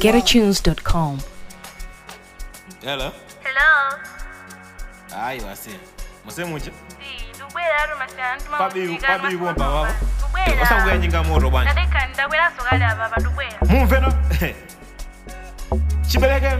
www.getatunes.com. Hello. Hello. Hayi wase. Musemuche. Si, ndubwera alo masana ntuma Pabi pabi bomba wabo. Ndubwera. Osanguya njinga moto bwana. Ndadeka ndabwera sokali aba bandubwera. Mumve no. Chiberekero.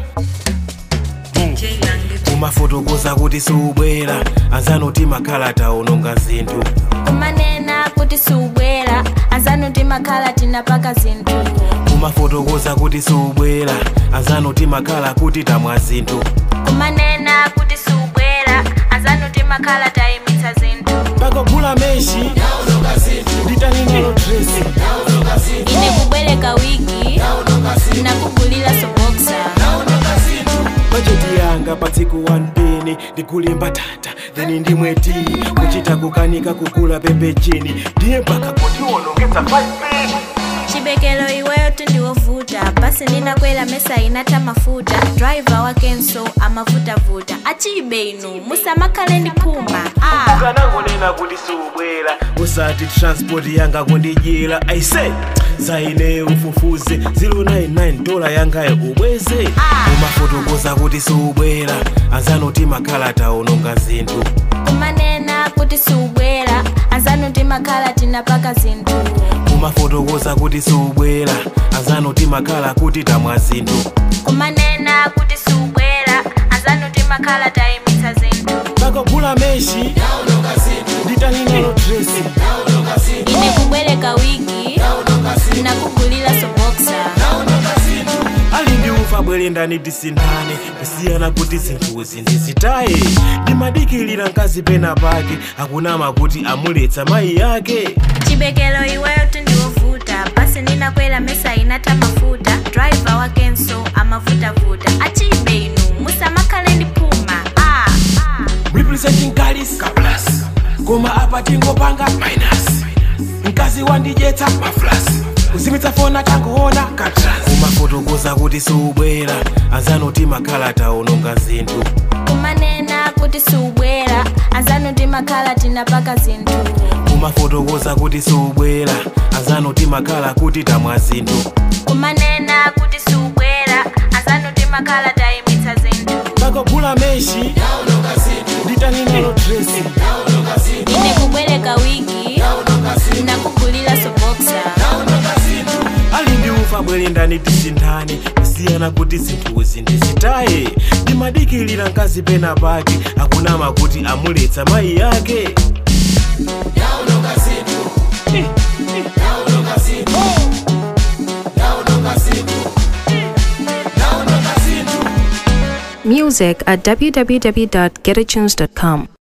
umafotokoza kuti siubwera anzanoti makhalata ononga zinthu kumanena kuti siubwera anzanoti makhala tinapaka zinthu umafotokoza kuti siubwera anzanoti makhala kuti tamwa zinthu kumanena kuti siubwera anzanoti makhala tayimitsa zinthu pakogula meshi nditaningalo dresi ine kubwereka wiki nakugulira soboksa bajeti yanga pa tsiku 1 peni ndikulimba tata then ndimweti kuchita kukanika kugula pembejeni ndiye mpaka kuti wonongeza 5 peni chibekelo iweyo tindiwovuta basi ndinakwera mesa inata mafuta driver wakenso amavutavuta achibe inu musamakhale ndiphuma ah. ukanangonena kuti siubwera usati transport yanga kundidyera aise zaine ufufuze 099 dola yangayo ubweze umafotokoza kuti siubwera anzanoti makhalata ononga zinthu kumanena kuti siubwera anzanoti makhala tinapaka zinthu umafotokoza kuti siubwera anzanoti makhala kuti tamwa zinthu kumanena kuti siubwera anzanoti makhala tayimitsa zinthu pakogula meshi nditaningalo dresi ine kubwereka wiki nakugulira soboksa ali ndi ufa bwere ndani tisindane kusiyana kuti zinthuzi ndizitaye ndimadikilira mkazi pena pake akunama kuti amuletsa mayi yake chibekelo iweyo tindiwovuta basi ndinakwera mesa inata mafuta driver wakenso amavutavuta achibe inu musamakhale ndiphuma ah. representing kalis kaplas koma apa tingopanga minus mkazi wandidyetsa maflas kuzimitsa fona tangoona katrans umafotokoza kuti siubwera anzanoti makhalata ononga zinthu kumanena kuti siubwera anzanoti makhala tinapaka zinthu umafotokoza kuti siubwera anzanoti makhala kuti tamwa zinthu kumanena kuti siubwera anzanoti makhala tayimitsa zinthu pakogula meshi nditaningalo dresi ine kubwereka wiki nakugulira soboksa ali ndi ufa bwere ndani tisindane kusiyana kuti zinthuzi ndizitaye ndimadikilira mkazi pena pake akunama kuti amuletsa mayi yake Music at www.getatunes.com.